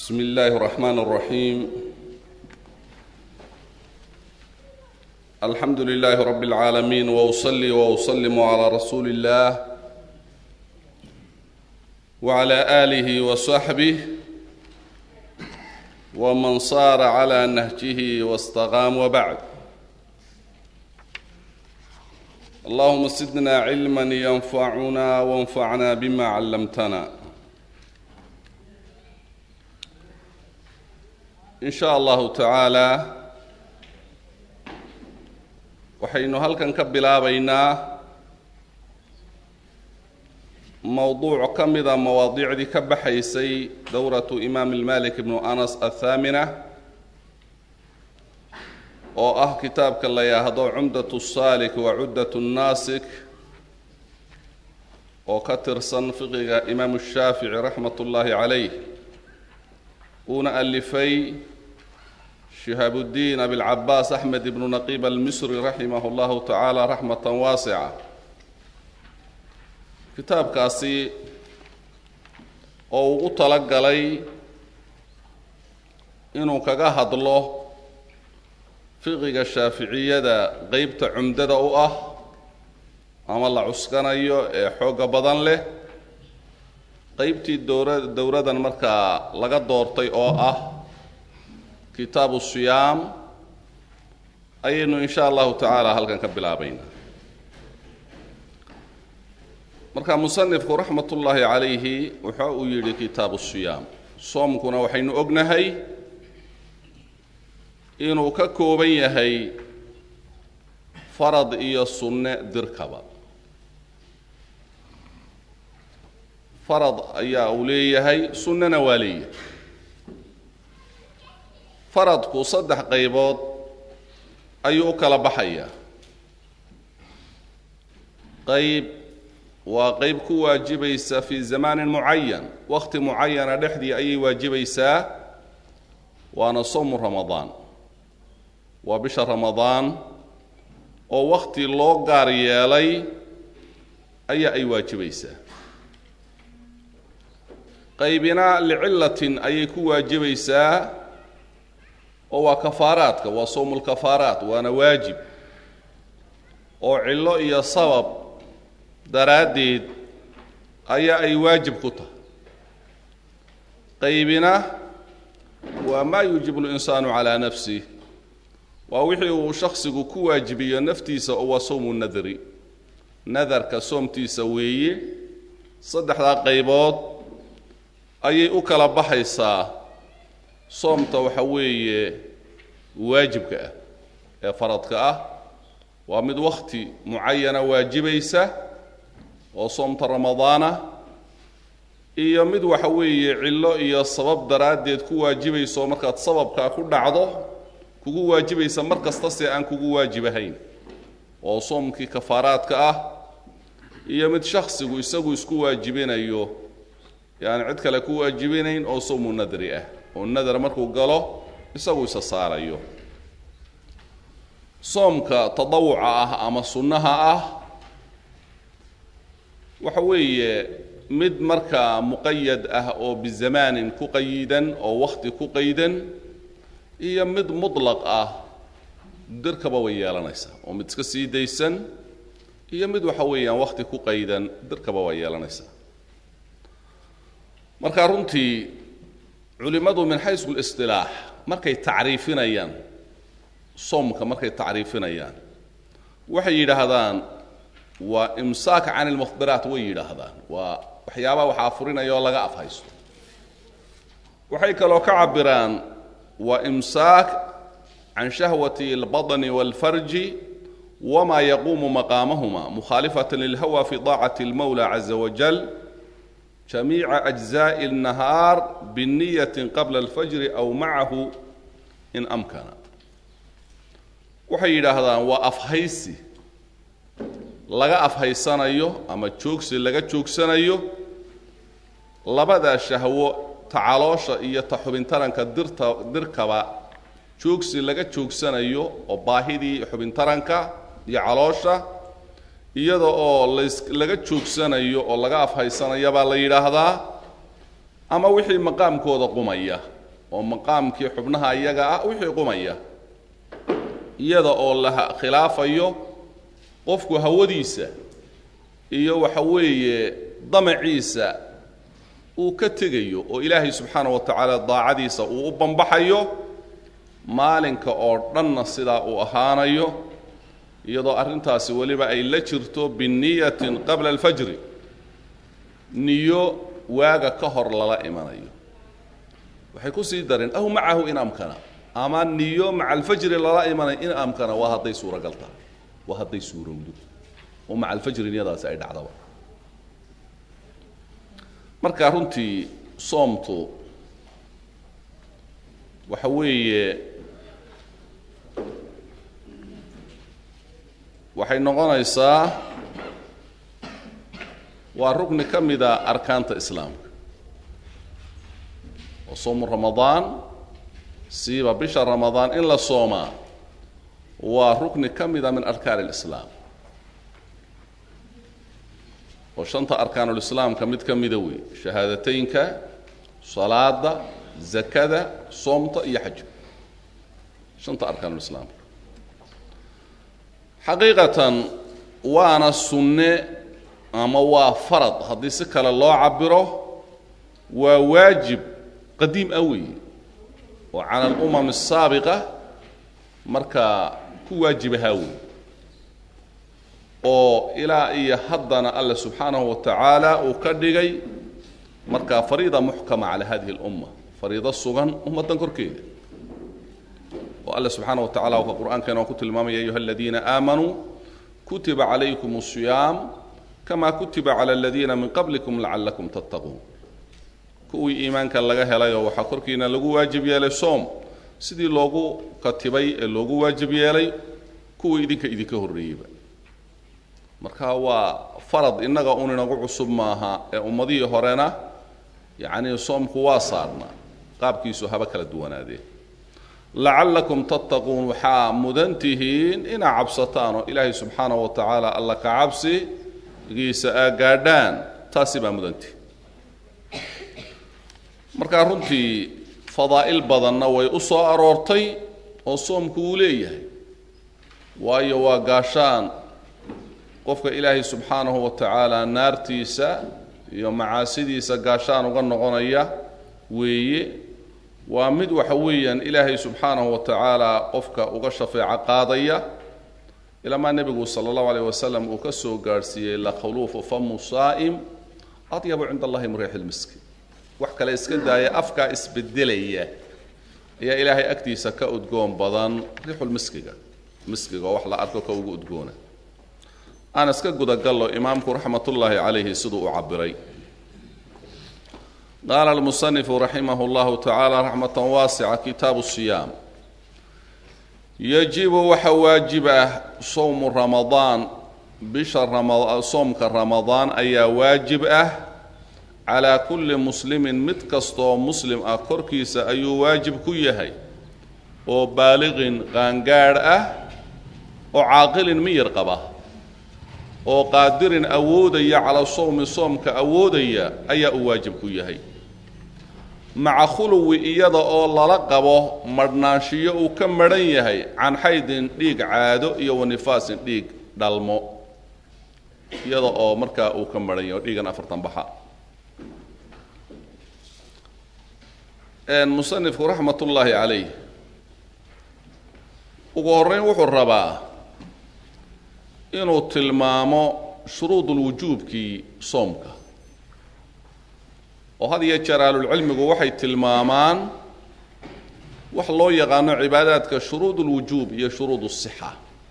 بسم الله الرحمن الرحيم الحمد لله رب العالمين واصلي واسلم على رسول الله وعلى اله وصحبه ومن صار على نهجه واستقام وبعد اللهم زدنا علما ينفعنا وانفعنا بما علمتنا in sha allahu tacaalaa waxaynu halkan ka bilaabaynaa mowduuc ka mida mawaadiicdii ka baxaysay dowratu imaam ilmalik ibnu anas athaamina oo ah kitaabka la yidhaahdo cumdat saalik wa cuddat nnaasik oo ka tirsan fiqiga imaamu shaafici raxmat ullaahi calayh uuna alifay shihaabudiin abilcabaas axmed ibnu naqiib almisri raximah llahu tacaala raxmatan waasica kitaabkaasi oo ugu tala galay inuu kaga hadlo fiqiga shaaficiyada qeybta cumdada u ah ama la cuskanayo ee xooga badan leh qeybtii dowra dowradan markaa laga doortay oo ah kitaabu siyaam ayaynu in sha allahu tacaala halkan ka bilaabaynaa marka musanifku raxmat ullaahi calayhi waxa uu yidhi kitaabu siyaam soomkuna waxaynu ognahay inuu ka kooban yahay farad iyo sunne dirkaba farad ayaa uu leeyahay sunnana waa leeyahay faradku saddex qaybood ayuu u kala baxayaa qayb waa qayb ku waajibaysa fii zamaanin mucayan wakhti mucayana dhexdii ayay waajibaysaa waana sowmu ramadaan waa bisha ramadaan oo wakhti loo gaar yeelay ayaa ay waajibaysaa qaybina licillatin ayay ku waajibaysaa oo waa kafaaraadka waa sowmulkafaaraat waana waajib oo cillo iyo sabab daraaddeed ayaa ay waajib ku tahay qaybina waa maa yuujibu linsaanu calaa nafsih waa wixii uu shaksigu ku waajibiyo naftiisa oo waa sowmu nadri nadarka soomtiisa weeye saddexdaa qaybood ayay u kala baxaysaa soomta waxa weeye waajibka ah ee faradka ah waa mid wakhti mucayana waajibaysa oo soomta ramadaana iyo mid waxa weeye cillo iyo sabab daraaddeed ku waajibayso markaad sababkaa ku dhacdo kugu waajibaysa mar kasta se aan kugu waajibahayn oo soomkii kafaaraadka ah iyo mid shaksigu isagu isku waajibinayo yaani cid kale ku waajibinayn oo sowmu nadri ah oo nadar markuu galo isagu isa saarayo soomka tadawuca ah ama sunnaha ah waxa weeye mid markaa muqayad ah oo bizamaanin ku qayidan oo wakhti ku qaydan iyo mid mutlaq ah dirkaba way yeelanaysaa oo mid iska sii daysan iyo mid waxa weeyaan wakhti ku qaydan dirkaba waa yeelanaysaa marka runtii culimmadu min xaysu listilaax markay tacriifinayaan soomka markay tacriifinayaan waxay yidhaahdaan waa imsaak can ilmuhdiraat way yidhaahdaan waa waxyaabaha wax afurinaya oo laga afhaysto waxay kaloo ka cabiraan waa imsaak can shahwati اlbaطni wاlfarji wma yaquumu maqaamahuma mukhaalifata lilhawa fi طaacati اlmawla caza wajal jamiica أجزاء الnahaar bniyaة qabla اlfajri aw macahu in amkana waxay yidhaahdaan waa afhaysi laga afhaysanayo ama joogsi laga joogsanayo labadaa shahwo ta caloosha iyo ta xubintaranka dirta dirkaba joogsi laga joogsanayo oo baahidii xubintaranka iyo caloosha iyada oo las laga joogsanayo oo laga afhaysanayo baa la yidhaahdaa ama wixii maqaamkooda qumaya oo maqaamkii xubnaha iyaga ah wixii qumaya iyada oo la khilaafayo qofku hawadiisa iyo waxa weeye damaciisa uu ka tegayo oo ilaahay subxaana wa tacaala daacadiisa uu u bambaxayo maalinka oo dhanna sidaa uu ahaanayo iyadoo arrintaasi weliba ay la jirto biniyatin qabla alfajri niyo waaga ka hor lala imanayo waxay ku sii dareen aw macahu in amkana ama niyo maca alfajri lala imanayo in amkana waa hadday suuragal tahay waa hadday suurowdo oo maca alfajri niyadaasi ay dhacdaba marka runtii soomtu waxa weeye waxay noqonaysaa waa rukni ka mida arkaanta islaamka oo soomu ramadaan siiba bisha ramadaan in la soomaa waa rukni ka mida min arkaan اlislaam oo shanta arkaanulislaamka mid ka mida wey shahaadateynka salaada zakada soomta iyo xajka shanta arkaanulislaamka xaqiiqatan waana sunne ama waa farad haddii si kale loo cabiro waa waajib qadiim ah weeye oo cala alumam الsaabiqa markaa ku waajibahaa wey oo ilaa iyo haddana alle subxaanahu wa tacaala uu ka dhigay markaa fariida muxkama cala hadihi اlumma fariido sugan ummaddan korkeeda oo alle subxaana wa tacala wuxuu qur'aankeena ku tilmaamaya ayuha aladiina aamanuu kutiba calaykum الصiyaam kama kutiba cala aladiina min qablikum lacalakum tattaquun kuwii iimaanka laga helayoo waxaa korkiina lagu waajib yeelay soom sidii loogu katibay ee loogu waajib yeelay kuwii idinka idinka horreeyeyba marka waa farad innaga un inagu cusub maaha ee ummadihii horena yacnii soomku waa saarnaa qaabkiisu haba kala duwanaadee lacallakum tattaquun waxaa mudan tihiin inaa cabsataan oo ilaahay subxaanahu wa tacaala alla ka cabsi giisa aa gaadhaan taasi baa mudantihi markaa runtii fadaa'il badanna way u soo aroortay oo soomku uu leeyahay waayo waa gaashaan qofka ilaahay subxaanahu wa tacaala naartiisa iyo macaasidiisa gaashaan uga noqonaya weeye waa mid waxa weeyaan ilaahay subxaanahu wa tacaala qofka uga shafeeco qaadaya ilamaa nebigu sala allahu alayh wasalam uu ka soo gaadhsiiyey lakhuluufu famu saa'im adyabu cinda allahi min riixi lmiski wax kale iska daaya afkaa isbedelaya ayaa ilaahay agtiisa ka udgoon badan riixulmiskiga miskiga oo wax la arko ka ugu udgoona aan iska gudagallo imaamku raxmatullaahi calayhi siduu u cabiray qaala almusanifu raximah llahu tacaala raxmatan waasica kitaabu siyaam yajibu waxa waajib ah sowmu ramadaan bisha soomka ramadaan ayaa waajib ah calaa kulli muslimin mid kastooo muslim ah korkiisa ayuu waajib ku yahay oo baaliqin qaangaadh ah oo caaqilin miyir qaba oo qaadirin awoodaya calaa sowmi soomka awoodaya ayaa uu waajib ku yahay maca khuluwi iyada oo lala qabo madhnaanshiyo uu ka madhan yahay can xaydin dhiig caado iyo wanifaasin dhiig dhalmo iyada oo markaa uu ka madhan yahay oo dhiigan afartan baxa musanifku raxmat ullaahi calayh ugu horreyn wuxuu rabaa inuu tilmaamo shuruudulwujuubkii soomka oo had iyo jeer ahlulcilmigu waxay tilmaamaan wax loo yaqaano cibaadaadka shuruud ulwujuub iyo shuruud usixa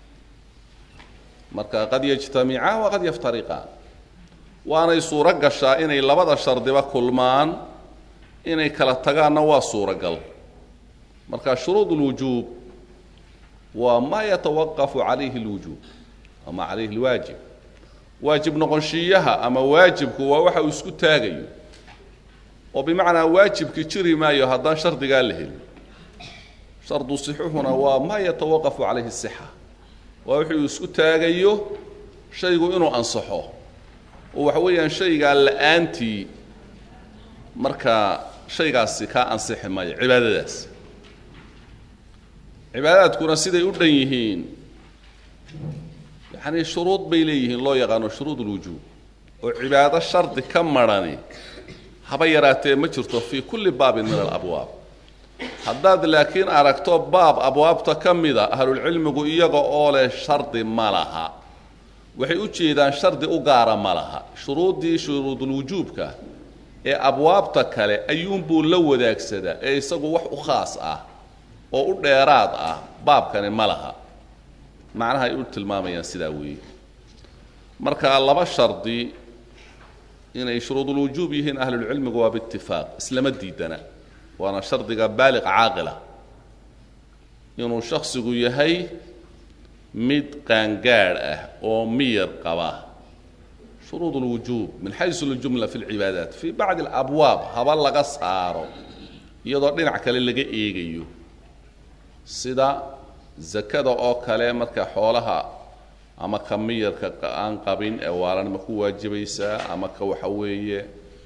marka qad yajtamicaan wa qad yaftariqaan waanay suuro gashaa inay labada shardiba kulmaan inay kala tagaanna waa suuragal marka shuruud ulwujuub waa maa yatawaqafu calayhi lwujuub ama calayhi lwaajib waajib noqonshiiyaha ama waajibku waa waxa uu isku taagayo oo bimacnaa waajibki jiri maayo haddaan shardigaa la helin shardu sixuhuna waa maa yatawaqafu calayhi sixa waa wuxuu isku taagayo shaygu inuu ansaxo oo waxa weeyaan shaygaa la-aantii marka shaygaasi kaa ansixi maayo cibaadadaas cibaadaadkuna siday u dhan yihiin yacanii shuruud bay leeyihiin loo yaqaano shuruud ulwujuub oo cibaado shardi ka marhani haba yaraatee ma jirto fii kulli baabin min alabwaab haddaad laakiin aragto baab abwaabta ka mida ahlulcilmigu iyaga oo leh shardi ma laha waxay u jeedaan shardi u gaara ma laha shuruuddii shuruudulwujuubka ee abwaabta kale ayuunbuu la wadaagsadaa ee isagu wax u khaas ah oo u dheeraad ah baabkani ma laha macnaha ay u tilmaamayaan sidaa weeye marka laba shardi inay shuruudulwujuub yihiin ahlulcilmigu waa biitifaaq islama diidana waana shardiga baaliq caaqila inuu shaksigu yahay mid qaangaadh ah oo miyar qaba shuruud اlwujuub min xaysu اljumla fi اlcibaadaat fii bacdi اlabwaab haba laga saaro iyadoo dhinac kale laga eegayo sida zakada oo kale marka xoolaha ama ka miyarka aan qabin ee waalan ma ku waajibaysaa ama ka waxa weeye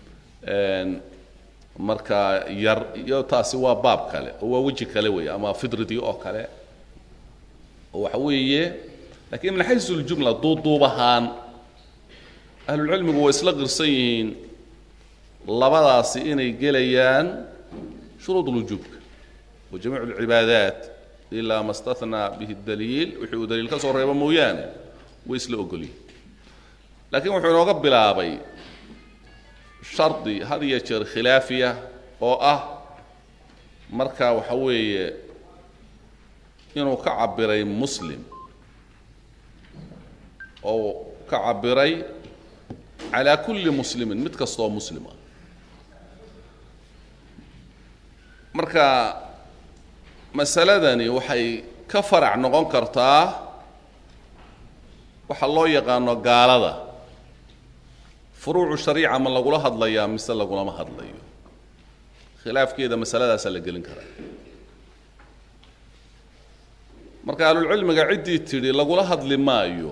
markaa yar iyo taasi waa baab kale oo waa weji kale wey ama fidridii oo kale oo waxa weeye lakiin min xaysu اljumla duuduub ahaan ahlulcilmigu way isla qirsan yihiin labadaasi inay gelayaan shuruud اlwujuubka wa jamiic اlcibaadaat ilaa ma stahnaa bihi daliil wixii uu daliil ka soo reebo mooyaane way isla ogolyihin laakiin wuxuu inooga bilaabay shardi had iyo jeer khilaafiya oo ah marka waxa weeye inuu ka cabiray muslim oo ka cabiray calaa kulli muslimin mid kastaoo muslim ah marka masaladani waxay ka farac noqon kartaa waxaa loo yaqaano gaalada furuucu shariica ma lagula hadlayaa mise lagulama hadlayo khilaafkeeda masaladaasaa la gelin karaa marka ahlulcilmiga ciddii tidhi lagula hadli maayo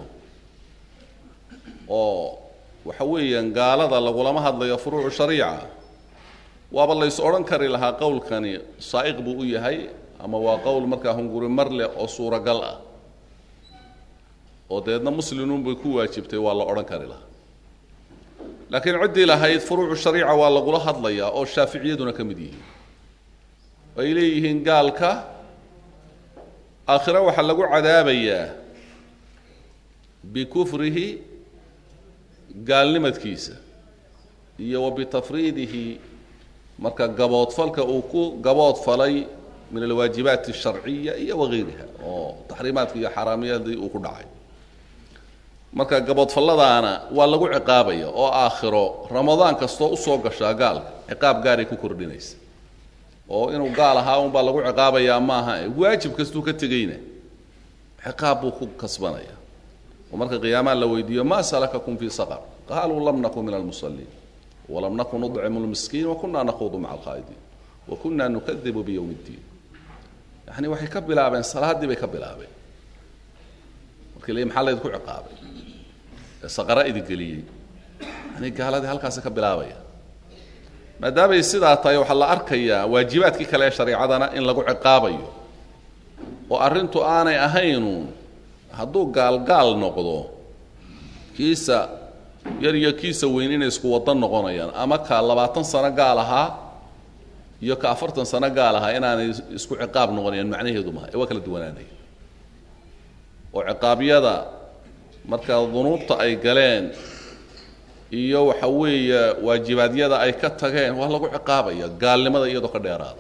oo waxa weeyaan gaalada lagulama hadlayo furuucu shariica waaba lays odhan kari lahaa qowlkani saa'iq buu u yahay ama waa qowl markaa hunguri mar leh oo suuragal ah oo deedna muslimuunbay ku waajibtay waa la odhan kari lahaa laakiin ciddii lahayd furuucu shariica waa lagula hadlayaa oo shaaficiyaduna ka mid yihiin ay leeyihiin gaalka aakhire waxaa lagu cadaabayaa bikufrihi gaalnimadkiisa iyo wa bitafriidihi marka gaboodfalka uu ku gaboodfalay min alwaajibaat alsharciya iyo wagayriha oo taxriimaadka iyo xaaraamiyadii uu ku dhacay marka gaboodfalladaana waa lagu ciqaabaya oo aakhiro ramadaan kastoo usoo gashaa gaalka ciqaab gaaray ku kordhinaysa oo inuu gaal ahaa unbaa lagu ciqaabayaa maaha waajib kastuu ka tegeyna ciqaab buu ku kasbanaya oo marka qiyaamaa la weydiiyo maa salakakum fii saqar qaaluu lam nakun min almusaliin walam nakun nudcimu lmiskiin wakunaa naquudu maca alqaa'idiin wakunaa nukadibu biyowmi اddiin yani waxay ka bilaabeen salaaddii bay ka bilaabeen markii la maxaa laydinku ciqaabay ee saqara idigeliyey yani gaaladii halkaasi ka bilaabaya maadaamay sidaa tahay waxaa la arkayaa waajibaadkii kale ee shareicadana in lagu ciqaabayo oo arrintu aanay ahaynuun hadduu gaalgaal noqdo kiisa yar iyo kiisa weyn inay isku waddan noqonayaan ama ka labaatan sano gaal ahaa iyo ka afartan sano gaal ahaa inaanay isku ciqaab noqonayaan macnaheedu maha ee waa kala duwanaanaya oo ciqaabyada marka dunuubta ay galeen iyo waxa weeye waajibaadyada ay ka tageen waa lagu ciqaabaya gaalnimada iyadoo ka dheeraada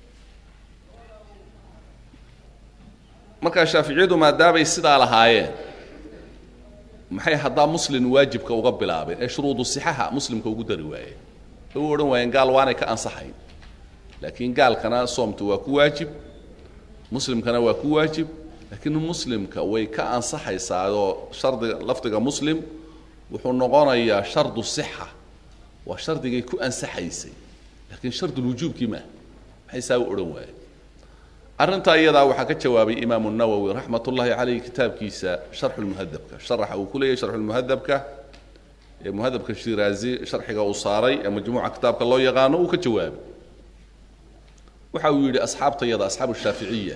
markaa shaaficiyadu maadaamay sidaa lahaayeen maxay haddaa muslim waajibka uga bilaabeen ee shuruudu sixaha muslimka ugu dari waayeen ee u odhan waayeen gaal waanay ka ansaxayn laakiin gaalkana soomtu waa ku waajib muslimkana waa ku waajib laakiin muslimka way ka ansaxaysaa oo shardiga lafdiga muslim wuxuu noqonayaa shardu sixa waa shardigay ku ansaxaysay laakiin shardulwujuubkii maaha maxay saa u odhan waayeen arrintaa iyadaa waxaa ka jawaabay imaamu nawowi raxmat ullaahi caleyh kitaabkiisa sharxu lmuhadabka sharaxa uu ku leeyahy sharxulmuhadabka ee muhadabka shiraazi sharxiga uu saaray ee majmuuca kitaabka loo yaqaano uu ka jawaabay waxa uu yidhi asxaabtayada asxaabu shaaficiya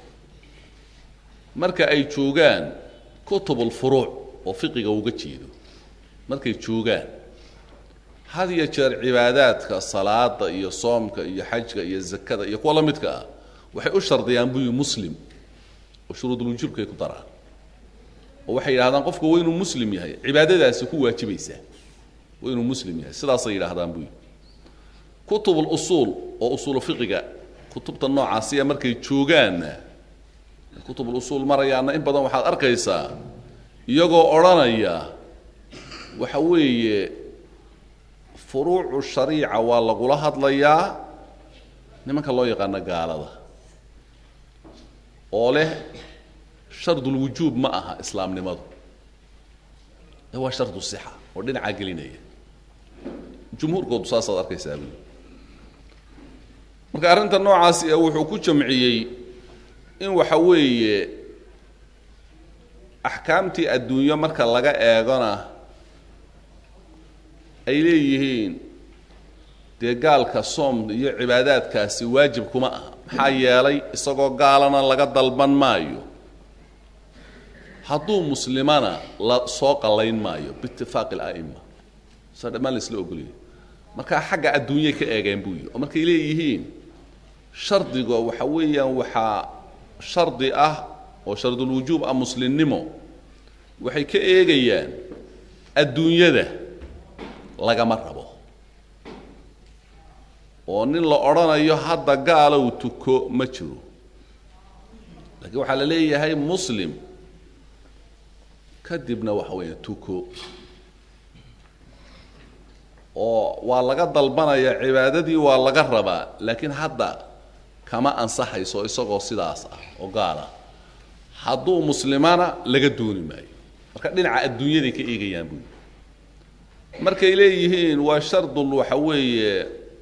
marka ay joogaan kutub ulfuruuc oo fiqiga uga jeedo markay joogaan had iyo jeer cibaadaadka salaada iyo soomka iyo xajka iyo zakada iyo kuwa la midka ah waxay u shardiyaan buyi muslim oo shuruudulwujuubkay ku daraan oo waxay yidhahdaan qofku waa inuu muslim yahay cibaadadaasi ku waajibaysaa waa inuu muslim yahay sidaasay yidhaahdaan buyi kutubulusuul oo usuulu fiqiga kutubta noocaasiya markay joogaanna kutubulusuul marayaana in badan waxaad arkaysaa iyagoo odhanaya waxa weeye furuucu shariica waa lagula hadlayaa nimanka loo yaqaano gaalada oo leh shardulwujuub ma aha islaamnimadu ee waa shardu sixa oo dhinacaa gelinaya jumhuurkoodu saasaad arkaysaa buuli marka arrinta noocaasi ee wuxuu ku jamciyey in waxa weeye axkaamtii adduunyo marka laga eegona ay leeyihiin dee gaalka soom iyo cibaadaadkaasi waajib kuma aha maxaa yeelay isagoo gaalana laga dalban maayo hadduu muslimana la soo qallayn maayo biitifaaqi ala'ima saa dhammaan la isla ogoliyay markaa xagga adduunyay ka eegeen buu yihi oo markay leeyihiin shardiga waxa weeyaan waxaa shardi ah oo shardulwujuub ah muslimnimo waxay ka eegayaan adduunyada lagama rabo oo nin la odhanayo hadda gaalow tuko ma jiro laakiin waxaa la leeyahay muslim kadibna waxa weeya tuko oo waa laga dalbanaya cibaadadii waa laga rabaa laakiin hadda kama ansaxayso isagoo sidaas ah oo gaala hadduu muslimana laga dooni maayo marka dhinaca adduunyaday ka eegayaan buui markay leeyihiin waa shardul waxa weeye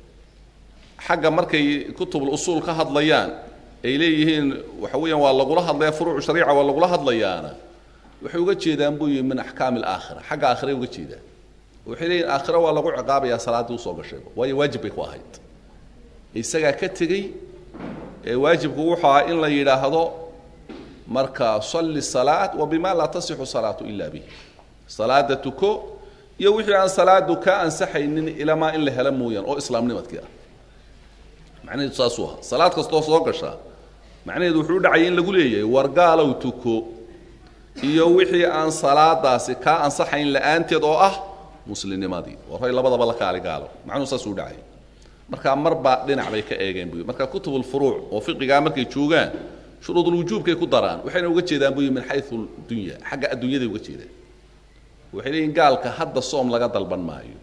xagga markay kutubul usuul ka hadlayaan ay leeyihiin waxa weeyaan waa lagula hadlaya furuucu shariica waa lagula hadlayaana waxay uga jeedaan buu yihi min axkaami alaakhira xagga aakhiray uga jeedaan waxay leeyihin aakhira waa lagu ciqaabayaa salaaddii usoo gashayba waayo waajib bay ku ahayd isagaa ka tegey ee waajibku wuxuu ahaa in la yidhaahdo marka salli salaat wa bima laa tasixu salaatu ila bih salaada tuko iyo wixii aan salaadu ka ansaxaynin ilamaa in la helo mooyaan oo islaamnimadkii ah macnaheedu saasuu ahaa salaad kastoo soo gasha macnaheedu wuxuu u dhacayay in lagu leeyahay wargaalow tuko iyo wixii aan salaadaasi kaa ansaxayn la-aanteed oo ah muslimnimadii waray labadaba la kaali gaalo macnuhu saasuu dhacay markaa marbaa dhinac bay ka eegeen buy marka kutubulfuruuc oo fiqigaa markay joogaan shuruudulwujuubkay ku daraan waxayna uga jeedaan buy min xayu dunya xagga adduunyaday uga jeedaan waxay leeyihin gaalka hadda soom laga dalban maayo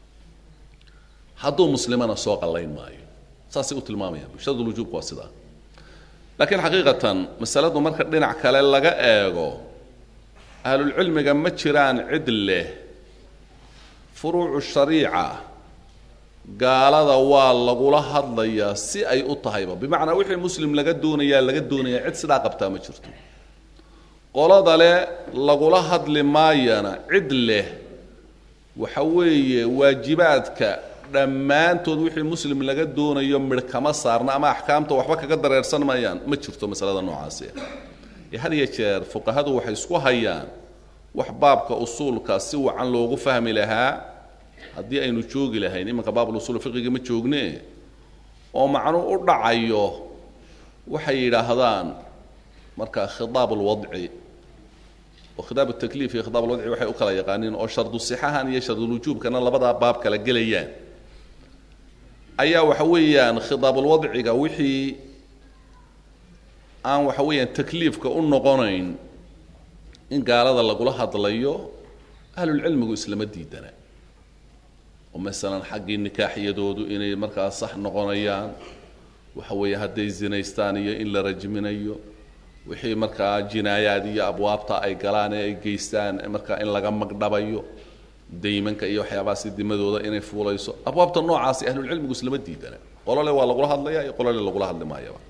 hadduu muslimana soo qallayn maayo saasay u tilmaamayaan shuruudulwujuubka waa sidaa laakiin xaqiiqatan masaladu marka dhinac kale laga eego ahlulcilmiga ma jiraan cid leh furuucu shariica gaalada waa lagula hadlayaa si ay u tahayba bimacnaa wixii muslim laga doonayaa laga doonayaa cid sidaa qabtaa ma jirto qolada leh lagula hadli maayana cid leh waxa weeye waajibaadka dhammaantood wixii muslim laga doonayo midh kama saarna ama axkaamta waxba kaga dareersan mayaan ma jirto masalada noocaasi ee had iyo jeer fuqahadu waxay isku hayaan wax baabka usuulka si wacan loogu fahmi lahaa haddii aynu joogi lahayn imanka baabulusul fiqiga ma joogne oo macnuu u dhacayo waxay yidhaahdaan marka khidaab alwadci oo khidaab takliif iyo khidaab alwadci waxay u kala yaqaaniin oo shardu sixahan iyo shardulwujuubkana labadaa baab kala gelayaan ayaa waxa weeyaan khidaabulwadciga wixii aan waxa weeyaan takliifka u noqonayn in gaalada lagula hadlayo ahlulcilmigu islama diidana oo masalan xaggii nikaaxiyadoodu inay markaa sax noqonayaan waxa weeye hadday zinaystaan iyo in la rajminayo wixii markaa jinaayaad iyo abwaabta ay galaan ee ay geystaan markaa in laga magdhabayo daymanka iyo waxyaabahaasi dimadooda inay fuulayso abwaabta noocaasi ahlulcilmigu islama diidana qolole waa lagula hadlaya iyo qolole lagula hadli maayaba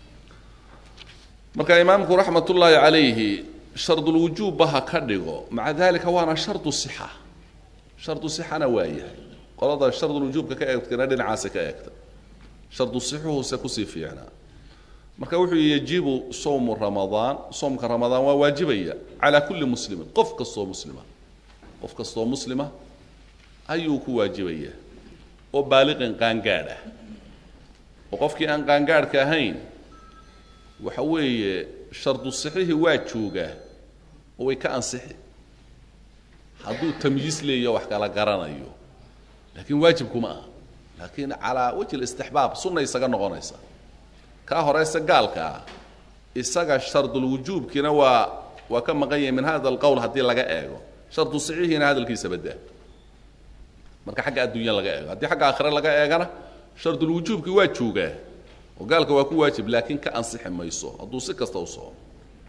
marka imaamku raxmat ullaahi calayhi shardulwujuubba ha ka dhigo maca dalika waana shardu sixa shardu sixana waa yahay qolada shardulwujuubka ka eegtana dhinacaasi ka eegta shardu sixuhuse kusii fiicnaa marka wuxuu yihi yajibu sowmu ramadaan soomka ramadaan waa waajibaya calaa kulli muslimin qof kastoo muslima qof kastoo muslima ayuu ku waajibaya oo baaliqin qaangaadh ah oo qofkii aan qaangaadhka ahayn waxa weeye shardu sixihii waa joogaa oo way ka ansixi hadduu tamyiis leeyo wax kala garanayo laakiin waajibkuma aha laakiin calaa wajhi listixbaab sunna isaga noqonaysa kaa horeyse gaalka ah isaga shardulwujuubkiina waa waa ka maqan yahay min hada alqowl haddii laga eego shardu saxiixiina hadalkiisa badaa marka xagga adduunya laga eego haddii xagga aakhire laga eegana shardulwujuubkii waa joogaa oo gaalka waa ku waajib laakiin ka ansixi mayso hadduu si kasta u soomo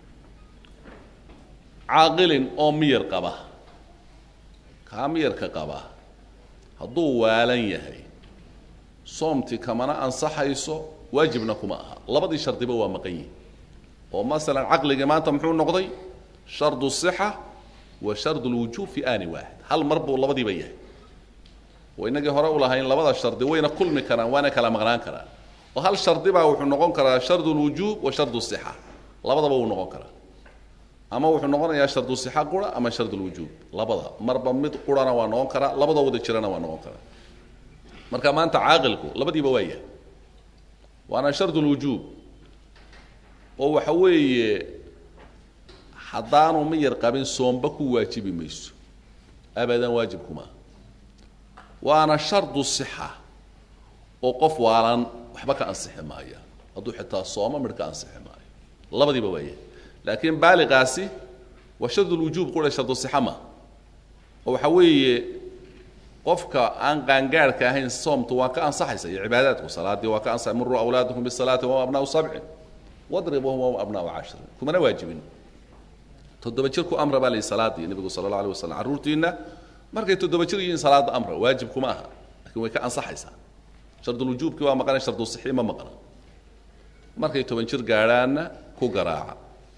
caaqilin oo miyar qaba kaa miyarka qaba hadduu waalan yahay soomtii kamana ansaxayso waajibna kuma aha labadii shardiba waa maqan yihin oo masalan caqligii maanta muxuu noqday shardu sixa wa shardu lwujuub fi aani waaxid hal mar buu labadiiba yahay oo inagii hore u lahayn labada shardi wayna kulmi karaan waana kala maqnaan karaan oo hal shardi baa wuxuu noqon karaa shardu lwujuub wa shardu sixa labadaba wuu noqon karaa ama wuxuu noqonayaa shardu sixa qura ama shardu lwujuub labada marba mid qurana waa noqon karaa labadoo wada jirana waa noqon karaa marka maanta caaqilku labadiiba waa yahay waana shardu lwujuub oo waxa weeye haddaanu miyar qabin soomba ku waajibi mayso abadan waajibkumaa waana shardu sixa oo qof waalan waxba ka ansixi maaya hadduu xitaa sooma midh ka ansixi maayo labadiiba waa yahay laakiin baaliqaasi waa shardulwujuub qura shardu sixa ma oo waxa weeye qofka aan qaangaarhka ahayn soomtu waa ka ansaxaysa iyo cibaadaadku salaadii waa ka ansaxay muruu awlaadakum bisalaati wahum abnaau sabcin wadribuhum wahum abnaau cashrin kumana waajibin toddoba jir ku amra baa layihi salaadii nebigu sala allah alay wasalam carruurtiinna markay toddoba jir yihiin salaada amra waajib kuma aha lakiin way ka ansaxaysaa shardulwujuubkii waa maqana shardu sixii ma maqna markay toban jir gaadhaanna ku garaaca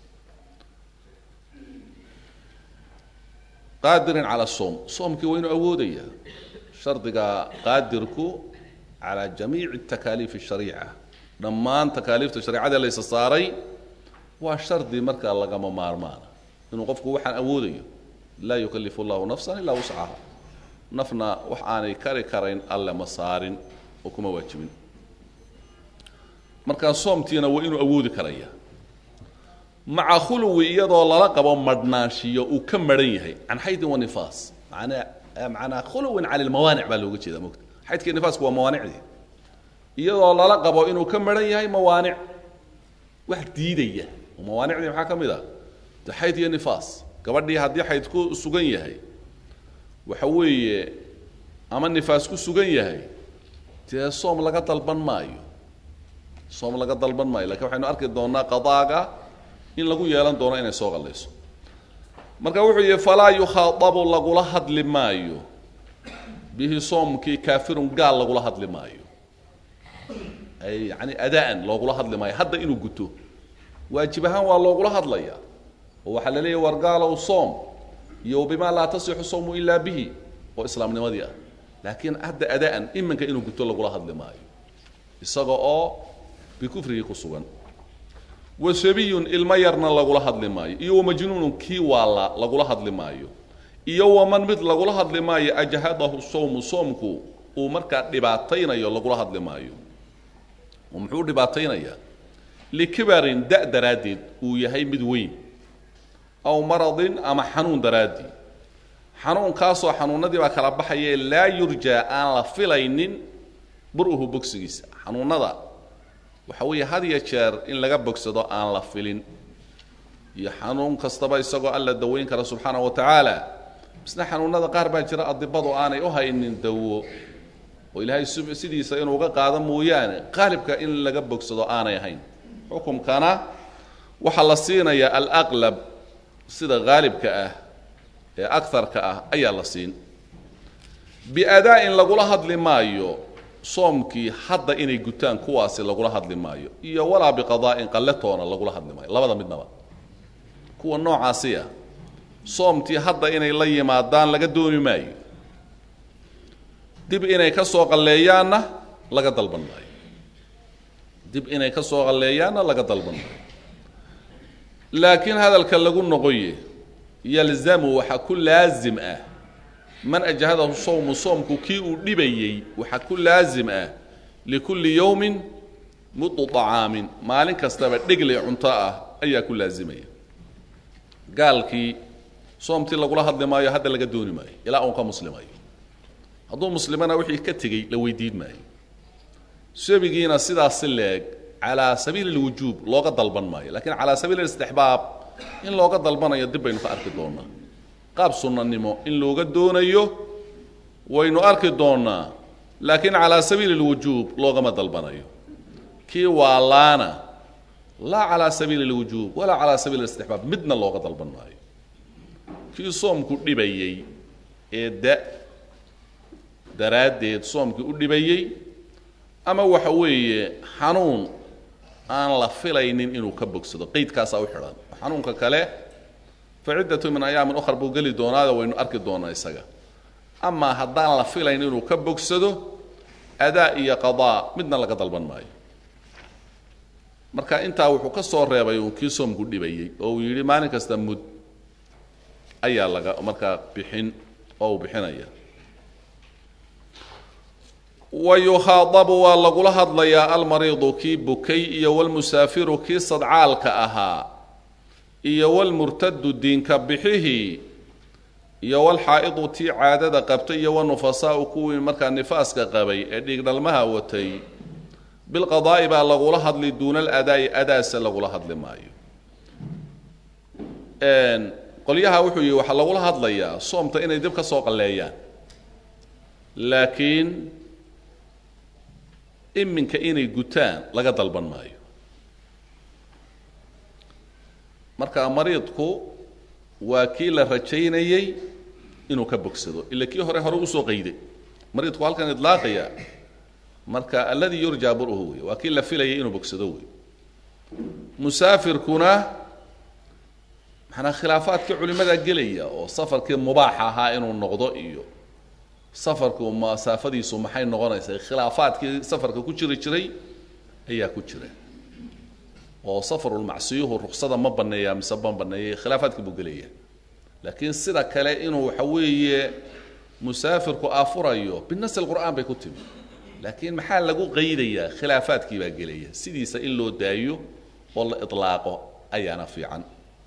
qaadirin cala soom soomkii waa inuu awoodaya shardiga qaadirku calaa jamiici takaaliif shariica dhammaan takaaliifta shareicada laysa saaray waa shardi markaa lagama maarmaana inuu qofku waxaan awoodayo laa yukalifu llahu nafsan ilaa wuscaha nafna wax aanay kari karayn alle ma saarin oo kuma waajibin markaa soomtiina waa inuu awoodi karaya maca khuluwi iyadoo lala qabo madhnaanshiyo uu ka maran yahay can xaydin wa nifaas manaa manaa khuluwin cani lmawaanic baa looga jeeda mogta xaydkii nifaasku waa mawaanicdii iyadoo lala qabo inuu ka maran yahay mawaanic wax diidaya oo mawaanicdii maxaa ka mid a de xayd iyo nifaas gabadhii haddii xayd ku sugan yahay waxa weeye ama nifaas ku sugan yahay dee soom laga dalban maayo soom laga dalban maayo lakiin waxaynu arki doonaa qadaaga in lagu yeelan doono inay soo qallayso marka wuxuu yihi falaa yukhaadabu lagula hadli maayo bihi soomkii kaafirun gaal lagula hadli maayo ay yani adaan loogula hadli maayo hadda inuu guto waajib ahaan waa loogula hadlaya oo waxaa la leeyahy war gaalow soom iyo bimaa laa tasixu sawmu ilaa bihi oo islaamnimadii ah laakiin hadda adaan iminka inuu guto lagula hadli maayo isaga oo bikufrigii ku sugan wa sabiyun ilmo yarna lagula hadli maayo iyo wamajnuunun kii waala lagula hadli maayo iyo waman mid lagula hadli maayo ajhadahu sawmu soomku uu markaa dhibaataynayo lagula hadli maayo oo muxuu dhibaataynayaa likibarin da daraaddeed uu yahay mid weyn aw maradin ama xanuun daraaddii xanuunkaasoo xanuunadii baa kala baxaye laa yurjaa aan la filaynin bur-uhu bogsigiisa xanuunada waxa weeye had ya jeer in laga bogsado aan la filin iyo xanuun kastaba isagoo alla daweyn kara subxaana wa tacaala misna xanuunada qaar baa jira adibadu aanay u haynin dawo oo ilaahay sidiisa inuu uga qaado mooyaane qaalibka in laga bogsado aanay ahayn xukumkana waxaa la siinayaa alaqlab sida haalibka ah ee akarka ah ayaa la siin biadaa-in lagula hadli maayo soomkii hadda inay gutaan kuwaasi lagula hadli maayo iyo walaa biqadaa'in qalletoona lagula hadli maayo labada midnaba kuwa noocaasiya soomtii hadda inay la yimaadaan laga dooni maayo dib inay ka soo qalleeyaanna laga dalban maayo dib inay ka soo qalleeyaanna laga dalban maayo laakiin hadalka lagu noqoye yalzamu waxaa ku laasim ah man ajhadahu sowmu soomku kii uu dhibayey waxaa ku laasim ah likulli yowmin mudu طacaamin maalin kastaba dhegley cunto ah ayaa ku laasimaya gaalkii soomtii lagula hadli maayo hadda laga dooni maayo ilaa uun ka muslimayo hadduu muslimana wixii ka tegey la weydiin maayo sabigiina sidaasi leeg calaa sabiili اlwujuub looga dalban maayo lakiin calaa sabiili istixbaab in looga dalbanayo dib baynu ka arki doonaa qaab sunnanimo in looga doonayo waynu arki doonaa laakiin calaa sabiili اlwujuub loogama dalbanayo kii waalaana laa calaa sabiili اlwujuub walaa calaa sabiili istixbaab midna looga dalban maayo kii soomku dhibayey ee da daraaddeed soomkii u dhibayey ama waxa weeye xanuun aan la filaynin inuu ka bogsado qeydkaasaa u xidhan xanuunka kale fa ciddatu min ayaamin ukhar buu geli doonaada waynu arki doonaa isaga amaa haddaan la filayn inuu ka bogsado adaa iyo qadaa midna laga dalban maayo marka intaa wuxuu ka soo reebay uu kii soomku dhibayey oo uu yidhi maalin kasta mud ayaa laga markaa bixin oo uu bixinaya wa yukhaadabu waa lagula hadlayaa almariidu kii bukay iyo walmusaafiru kii sadcaalka ahaa iyo walmurtadu diinka bixihii iyo walxaa'idu tii caadada qabtay iyo wanufasaau kuwii markaa nifaaska qabay ee dhiigdhalmaha watay bilqadaa'i baa lagula hadli duuna aladaa'i adaase lagula hadli maayo qolyaha wuxuu yihi waxaa lagula hadlayaa soomta inay dib ka soo qalleeyaan laakiin iminka inay gutaan laga dalban maayo marka mariidku waa kii la rajaynayey inuu ka bogsado ila kii hore hore usoo qayday mariidku halkan idlaaqaya marka alladii yurjaa bur'uhu wey waa kii la filayay inuu bogsado wey musaafirkuna manaa khilaafaadkii culimada gelaya oo safarkii mubaax ahaa inuu noqdo iyo safarku masaafadiisu maxay noqonaysaa khilaafaadkii safarka ku jiri jiray ayaa ku jira oo safarulmacsiyuhu ruksada ma baneeya mise ma baneeya khilaafaadkii buu gelaya laakiin sida kale inuu waxa weeye musaafirku afurayo binasi lqur'aan bay ku timi laakiin maxaa lagu qaydayaa khilaafaadkii baa gelaya sidiisa in loo daayo oo la ilaaqo ayaana fiican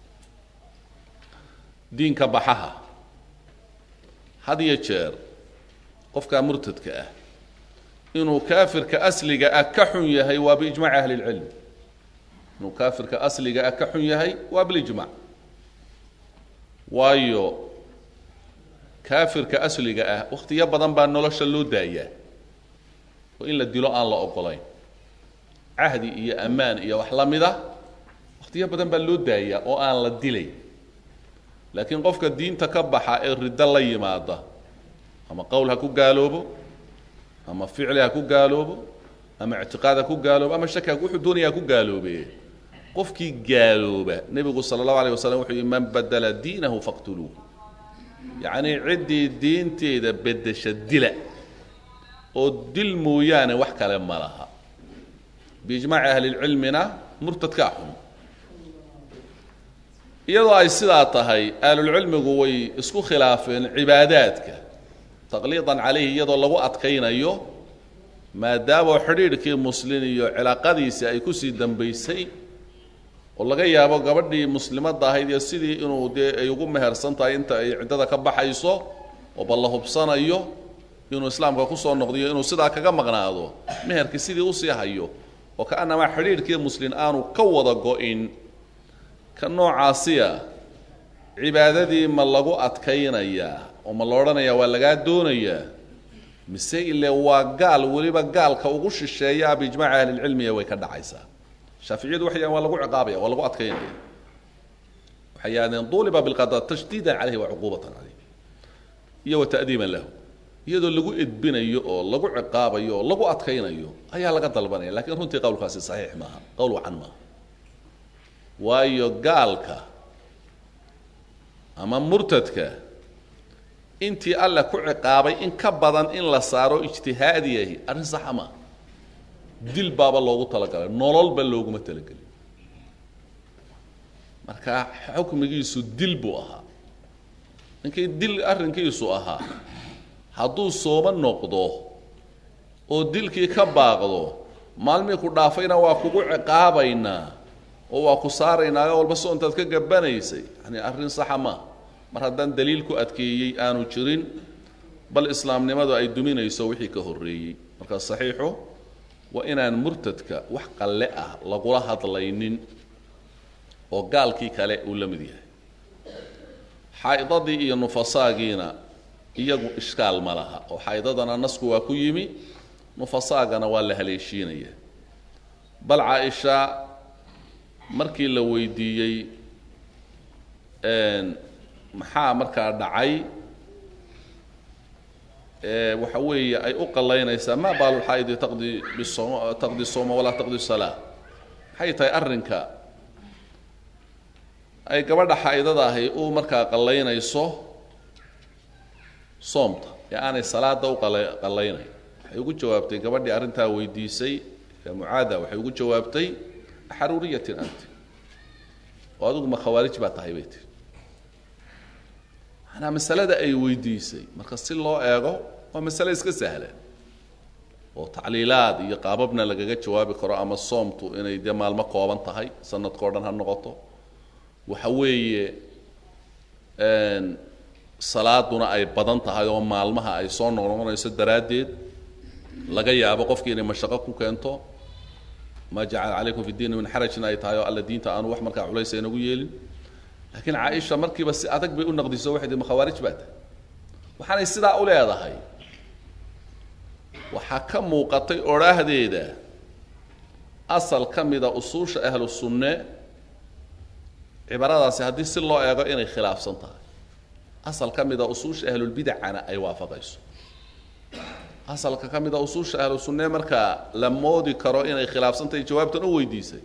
diinka baxaha had iyo jeer qofkaa murtadka ah inuu kaafirka asliga ah ka xun yahay waa biijmaci ahli lcilm inuu kaafirka asliga ah ka xun yahay waa bilijmac waayo kaafirka asliga ah wakhtiyo badan baa nolosha loo daayaa oo in la dilo aan la ogolayn cahdi iyo ammaan iyo wax la mid a wakhtiyo badan baa loo daayaa oo aan la dilay laakiin qofka diinta ka baxa ee riddo la yimaada ama qowl ha ku gaaloobo ama ficli ha ku gaaloobo ama ictiqaad ha ku gaaloobo ama shaki wuxuu doonaya ha ku gaaloobe qofkii gaalooba nebigu sala allahu alayh wasalam wuxuu yihi man badala diinahu faqtuluuh yacnii ciddii diinteeda beddesha dila oo dil mooyaane wax kale ma laha biijmaaci ahlilcilmina murtadkaa xun iyadoo ay sidaa tahay ahlulcilmigu way isku khilaafeen cibaadaadka taqliidan calayhi iyadoo lagu adkaynayo maadaama xidhiidhkii muslin iyo cilaaqadiisii ay kusii dambaysay oo laga yaabo gabadhii muslimadda ahayd iyo sidii inuu dee ay ugu mehersan tahay inta ay ciddada ka baxayso oo bal la hubsanayo inuu islaamka kusoo noqdiyo inuu sidaa kaga maqnaado meherkii sidii usii hayo oo kaanamaa xidhiidhkii muslin aanu ka wada go-in ka noocaasiya cibaadadii ma lagu adkaynayaa oo ma la odhanayaa waa lagaa doonayaa mise ile waa gaal weliba gaalka ugu shisheeyaa biijmaaci ahlilcilmiya way ka dhacaysaa shaaficiyadu waxay yahan waa lagu ciqaabaya waa lagu adkaynaya waxay yidhahdeen duliba bilqada tashdiidan caleyhi wa cuquubatan caleyh iyo wa ta'diiban lahu iyadoo lagu edbinayo oo lagu ciqaabayo oo lagu adkaynayo ayaa laga dalbanaya lakiin runtii qowlkaasi saxiix maaha qowl wacan maaha waayo gaalka ama murtadka intii alla ku ciqaabay in ka badan in la saaro ijtihaadiyahi arrin saxa maa dil baaba loogu talagalay nololba looguma talagelin marka xukmigiisu dil buu ahaa ninkii dil arrinkiisu ahaa hadduu sooma noqdo oo dilkii ka baaqdo maalmii ku dhaafayna waa kugu ciqaabaynaa oo waa ku saaraynaayo walba soontaad ka gabanaysay yani arrin saxa maa mar haddaan daliil ku adkeeyey aanu jirin bal islaamnimadu ay duminayso wixii ka horreeyey marka saxiixu waa inaan murtadka wax qalle ah lagula hadlaynin oo gaalkii kale uu la mid yahay xaa'idadii iyo nufasaagiina iyagu ishkaal ma laha oo xaa'idadana nasku waa ku yimi nufasaagana waa la haleeshiinaya bal caaisha markii la weydiiyey maxaa markaa dhacay waxa weeye ay u qalaynaysaa maa baalu lxaa'idi taqdi bisom taqdi soma walaa taqdi salaa maxay tahay arrinka ay gabadha xaa'idada ahi u markaa qallaynayso soomta ee aanay salaada u qala qallaynayn waxay ugu jawaabtay gabadhii arrintaa weydiisay ee mucaada waxay ugu jawaabtay xaruuriyatin anti oo adigu ma khawaarij baa tahay bay tiri manaa masalada ay weydiisay marka si loo eego waa masale iska sahla oo tacliilaad iyo qaababna lagaga jawaabi karo ama soomtu inay dee maalmo kooban tahay sanadkao dhan ha noqoto waxa weeye salaaduna ay badan tahay oo maalmaha ay soo noqnoqonayso daraaddeed laga yaabo qofkii inay mashaqo ku keento ma jacala calaykum fi diini min xarajin ay tahay oo alla diinta aanu wax markaa culaysa inagu yeelin laakiin caaisha markiiba si adag bay u naqdiso waxay tii ma khawaarij baa tahay waxaanay sidaa u leedahay waxaa ka muuqatay odhaahdeeda asal ka mida usuusha ahlu sunne cibaradaasi haddii si loo eego inay khilaafsan tahay asal ka mida usuusha ahlulbidacana ay waafaqayso asalka ka mida usuusha ahlu sunne markaa la moodi karo inay khilaafsan tahay jawaabtan u weydiisay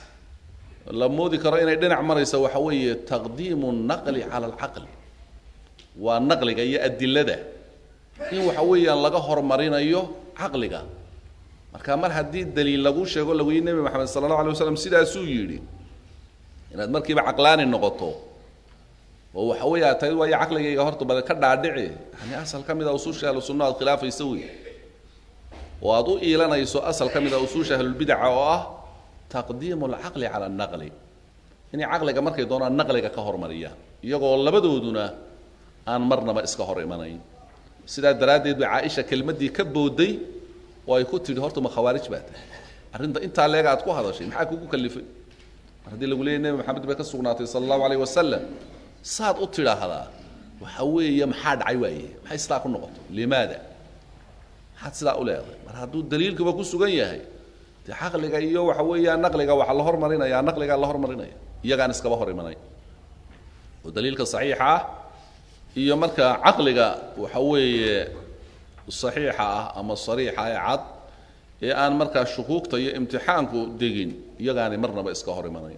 la moodi karo inay dhinac marayso waxa weeye taqdiimu naqli cala alcaqli waa naqliga iyo adilada in waxa weeyaan laga hormarinayo caqliga marka mar haddii daliil lagu sheego lagu yihi nebi maxamed sala allahu alay waslam sidaasuu yidhi inaad markiiba caqlaani noqoto oo waxa weeye aad tahay waayo caqligayga horta bale ka dhaadhici yani asal ka mid a usuusha ahlu sunna aad khilaafaysa wey oo aad u iilanayso asal ka mid a usuusha ahlulbidaca oo ah taqdiimu alcaqli cala annaqli inay caqliga markay doonaan naqliga ka hormariyaan iyagoo labadooduna aan marnaba iska hor imanayn sidaa daraaddeed bay caaisha kelmaddii ka booday oo ay ku tidhi horta ma khawaarij baa tahay arrinta intaa leega aad ku hadashay maxaa kugu kalifay mar haddii lagu leeyay nebi maxamed bay ka sugnaatay sala allahu alayh wasalam saad u tidhaahdaa waxa weeye maxaa dhacay waaye maxay sidaa ku noqoto limaada maxaad sidaa u leedahay mar hadduu daliilkuba ku sugan yahay dee caqliga iyo waxa weeyaan naqliga waxaa la hormarinaya naqligaa la hormarinaya iyagaan iskaba hor imanay oo daliilka saxiixa ah iyo marka caqliga waxa weeye saxiixa ah ama sariixa ee cad ee aan markaa shukuugta iyo imtixaanku degin iyagaani marnaba iska hor imanay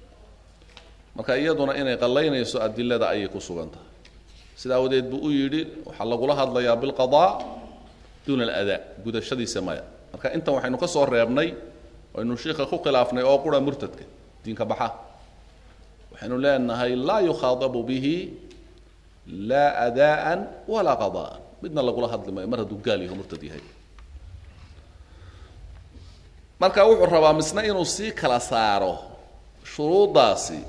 marka iyaduna inay qallaynayso adilada ayay ku sugan tahay sida awadeed buu u yidhi waxaa lagula hadlayaa bilqadaa duuna aladaa gudashadiisa maya marka intan waxaynu ka soo reebnay aynu shiika ku khilaafnay oo qura murtadka diinka baxa waxaynu leenahay laa yukhaadabu bihi laa adaa'an walaa qada'an midna lagula hadli maayo mar hadduu gaal yaho murtad yahay marka wuxuu rabaa misna inuu sii kala saaro shuruuddaasi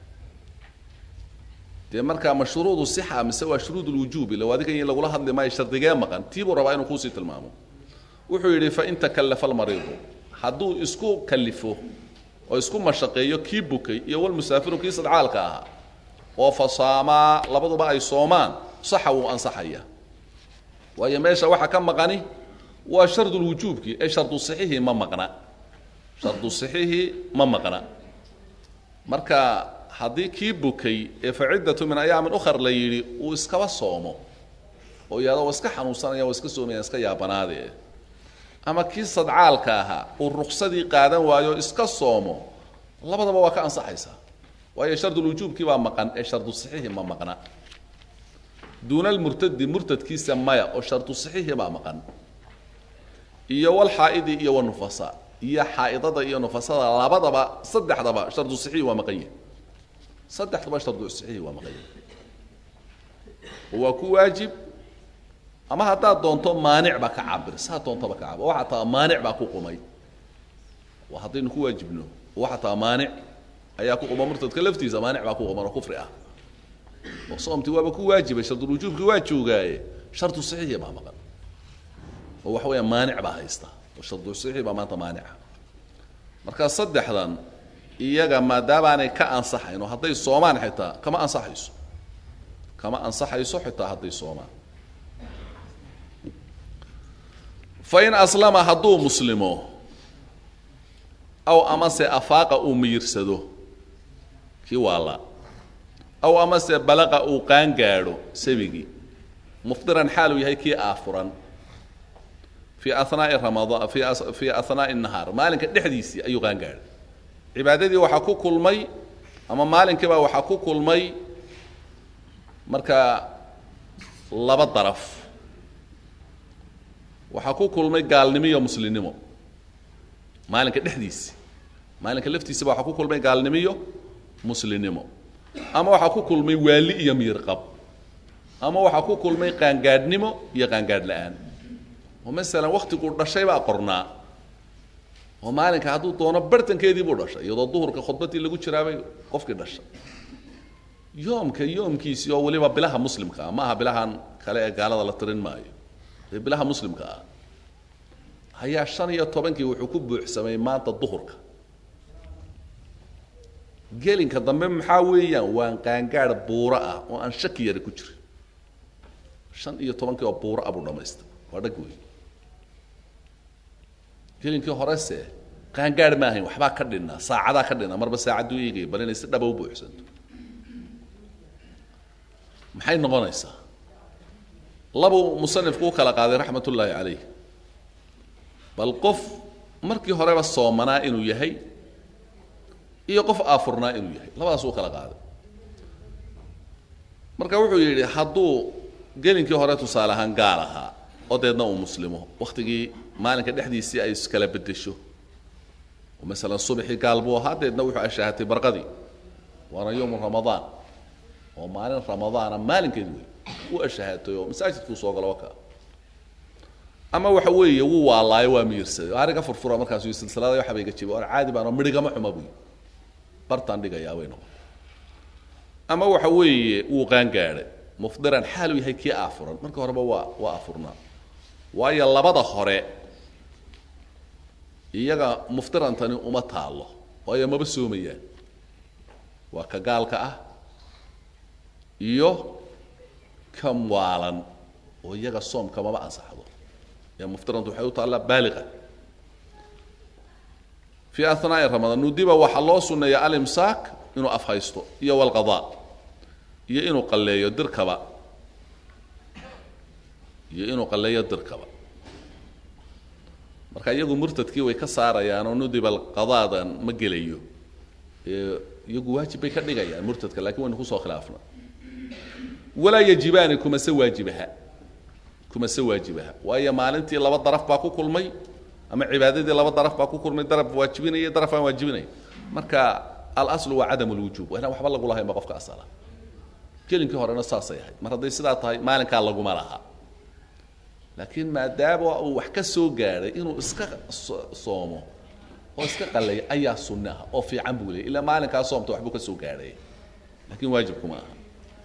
dee markaa ma shuruudu sixa mise waa shuruud lwujuubi low adiga in lagula hadli maayo shardigee maqan tii buu rabaa inuu kuusii tilmaamo wuxuu yidhi fain takallafa almariidu hadduu isku kalifo oo isku mashaqeeyo kii bukay iyo walmusaafiru kii sadcaalka ahaa oo fasaamaa labaduba ay soomaan saxa wuu ansaxaya waayo meesha waxa ka maqani waa shardulwujuubkii ee shardu sixihii ma maqna shardu sixihii ma maqna marka haddii kii bukay ee faciddatu min ayaamin ukhar la yidhi uu iskaba soomo oo iyado wa iska xanuunsanaya wa iska soomaya iska yaabanaade ama kii sadcaalka ahaa uu ruksadii qaadan waayo iska soomo labadaba waa ka ansaxaysaa waayo shardulwujuubkii baa maqan ee shardu sixihii ma maqna duuna almurtadi murtadkiisa maya oo shardu saxiixi baa maqan iyo walxaa'idi iyo wanufasa iyo xaa'idada iyo nufasada labadaba saddexdaba shardu saxiixi waa maqan yahay saddexdaba shardu saxiixi waa maqan yahay waa ku waajib ama haddaad doonto maanic baa ka cabir saa doontaba ka cabir waxaa taa maanic baa ku qumay waa haddaynu ku waajibno waxaa taa maanic ayaa ku quma murtadka laftiisa maanic baa ku quman oo kufri ah oo soomtii waaba ku waajibay shardulwujuubkii waa joogaaye shardu saxiixi baa maqan oo waxa weeya maanic baa haysta oo shardu saxiixi baa maanta maanica marka saddexdan iyaga maadaabaanay ka ansaxayn oo hadday soomaan xitaa kama ansaxayso kama ansaxayso xitaa hadday soomaan fain aslama hadduu muslimo aw amase afaaqa uu miyirsado kii waala aw amase balaqa uu qaangaadho sabigii mufdiran xaaluu yahay kii aafuran fii anaai ramadaan fi fii ahnaa'i nahaar maalinka dhexdiisii ayuu qaangaadhay cibaadadii waxaa ku kulmay ama maalinkiibaa waxaa ku kulmay marka laba daraf waxaa ku kulmay gaalnimo iyo muslimnimo maalinka dhexdiisi maalinka laftiisaba waxaa ku kulmay gaalnimo iyo muslimnimo ama waxaa ku kulmay waali iyo miirqab ama waxaa ku kulmay qaangaadhnimo iyo qaangaadh la-aan oo masalan waktiguu dhashay baa qornaa oo maalinka hadduu doono bartankeedii buu dhashay iyadoo duhurka khudbadii lagu jiraabay qofkii dhashay yoomka yoomkiisii oo weliba bilaha muslimka ah ma aha bilahan kale ee gaalada la tirin maayo ee bilaha muslimka ah ayaa shan iyo tobankii wuxuu ku buuxsamay maanta duhurka gelinka dambe maxaa weeyaan waan qaangaadh buuro ah oo aan shaki yari ku jirin shan iyo tobankii oo buuro ah buu dhamaystay waa dhag wey gelinkii horese qaangaadh ma ahayn waxbaa ka dhinaa saacadaa ka dhinaa marba saacadduu eegaya bal inay si dhaba u buuxsanto maxay noqonaysaa labuu musanifku u kala qaaday raxmat ullaahi calayh bal qof markii horeba soomanaa inuu yahay iyo qof aafurnaa inuu yahay labadaas u kala qaaday marka wuxuu yidhi hadduu gelinkii hore tusaale ahaan gaal ahaa oo deedna uu muslimo waktigii maalinka dhexdiisii ay iskala bedesho oo masalan subaxii gaal buu ahaa deedna wuxuu ashaahatay barqadii waana yowmu ramadaan oo maalin ramadaana maalinkeed wey u ashaahatay oo masaajidkuu soo galo waka ama waxa weeye wuu waalaayo waa miyirsaday oo ariga furfura markaasu silsilada waxa bay ga jibay oon caadi baan oo midhigama xuma buy bartaan dhigayaa bay noqon ama waxa weeye wuu qaangaadhay mufdiran xaaluu yahay kii aafuran marka horeba waa waa afurnaa waayo labada hore iyaga muftirantani uma taallo waayo maba soomayaan waa ka gaalka ah iyo ka waalan oo iyaga soomka maba ansaxdo ee muftirantu waxay u taallaa baaliqa fii ahnaa'i ramadaan nudiba waxaa loo sunneeya alimsaak inuu afhaysto iyo walqadaa iyo inuu qalleeyo dirkaba iyo inuu qalleeyo dirkaba marka iyagu murtadkii way ka saarayaan oo nudiba qadaadan ma gelayo iyagu waajib bay ka dhigayaan murtadka lakiin waynu kusoo khilaafna walaa yajibaani kumase waajibaha kumase waajibaha waayo maalintii laba daraf baa ku kulmay ama cibaadadii laba daraf baa ku kulmay daraf waajibinaya daraf aan waajibinaya marka alaslu waa cadam lwujuub waa inaan waxba lagu lahayn ba qofka asala gelinkii horena saasay ahayd mar hadday sidaa tahay maalinkaa laguma laha laakiin maadaama uu wax ka soo gaadhay inuu iska soomo oo iska qaleeyo ayaa sunne ah oo fiican buu leeyay ilaa maalinkaa soomta waxbuu ka soo gaadhay lakiin waajibkuma aha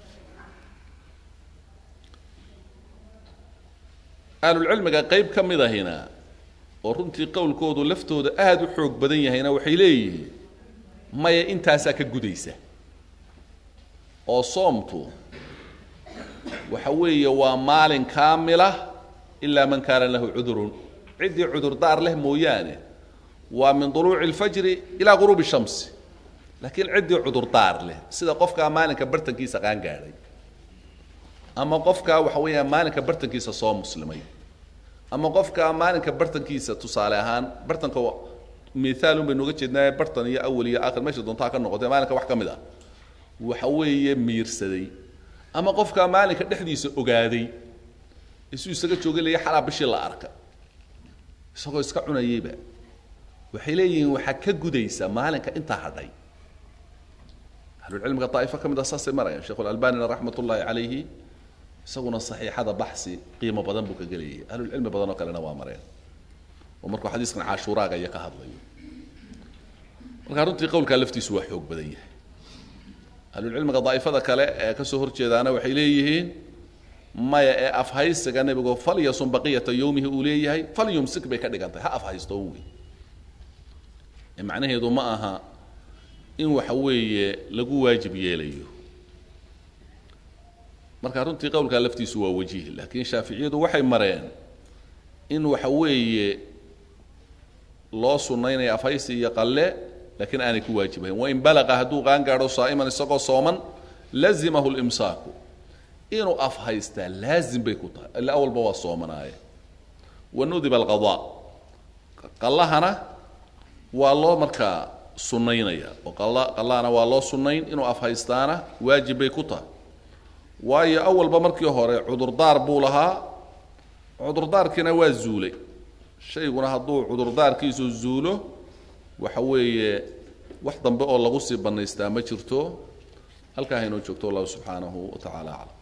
ahlulcilmiga qayb ka mid ahina oo runtii qowlkoodu laftooda aada u xoog badan yahayna waxay leeyihiin maya intaasaa ka gudaysa oo soomtu waxa weeye waa maalin kaamila ilaa man kaana lahu cudurun ciddii cudurdaar leh mooyaane waa min duluuci اlfajri ilaa guruubi shamsi laakiin ciddii cudurdaar leh sida qofkaa maalinka bartankiisa qaan gaadhay ama qofkaa waxa weeyaan maalinka bartankiisa soo muslimay ama qofkaa maalinka bartankiisa tusaale ahaan bartanka miaalun baynu uga jeednaa bartan iyo awal iyo aakhir meesha doontaa ka noqotay maalinka wax ka mid ah waxa weeye miirsaday ama qofkaa maalinka dhexdiisa ogaaday isuu isaga jooga leeya xalaa bishii la arka isagoo iska cunayeyba waxay leeyihiin waxaa ka gudaysa maalinka intaa hadhay ahlulcilmiga daa'ifo ka mid a saasay marayaan sheekhu alalbanina raxmat ullaahi calayhi isaguna saxiixada baxsi qiimo badan buu ka gelayay ahlulcilmi badan oo kalena waa mareen oo markuu xadiiskan cashuuraaga iyo ka hadlayo markaa runtii qowlkaa laftiisu waa xoog badan yahay ahlulcilmiga daa'ifada kale ee ka soo horjeedaana waxay leeyihiin maya ee afhaysiga nebigu falyasun baqiyata yowmihi uu leeyahay falyumsik bay ka dhigan tahay ha afhaysto wey ee macnaheedu ma aha in waxa weeye lagu waajib yeelayo marka runtii qowlkaa laftiisu waa wajiih laakiin shaaficiyadu waxay mareen in waxa weeye loo sunnaynaya afhaysi iyo qalle laakiin aanay ku waajibayn wain balaqa hadduu qaan gaadho saa'iman isagoo sooman lazimahu limsaaku inuu afhaystaa laazim bay ku tahay illa awalba waa soomanaaye wanudiba alqadaa qallahana waa loo markaa sunnaynaya oo qalla qallahana waa loo sunnayn inuu afhaystaana waajib bay ku tahay waayo awalba markii hore cudurdaar buu lahaa cudurdaarkiina waa zuulay shayguna hadduu cudurdaarkiisu zuulo waxa weeye wax dambe oo lagu sii bannaystaa ma jirto halkaa haynoo joogto wallahu subxaanahu wa tacaala aclam